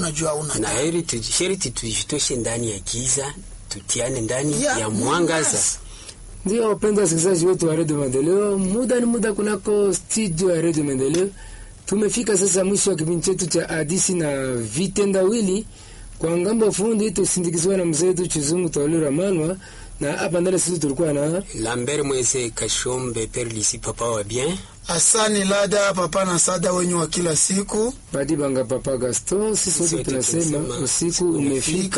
unajua una na heri tuji- sheriti tujitoshe ndani ya giza tutiane ndani Ya ya, mwangaza Ndio wapenda wasikilizaji wetu wa redio Maendeleo, muda ni muda kunako studio ya redio Maendeleo. Tumefika sasa mwisho wa kipindi chetu cha hadisi na vitendawili. Kwa ngambo fundi tusindikizwa na mzee wetu Chizungu Taulira Manwa, na hapa ndani sisi tulikuwa na lambert mweze kashombe perlisi papa wa bien asani lada papa na sada wenyu wa kila siku Badi Banga Papa Gaston. Sisi wote wote tunasema tunasema usiku umefika.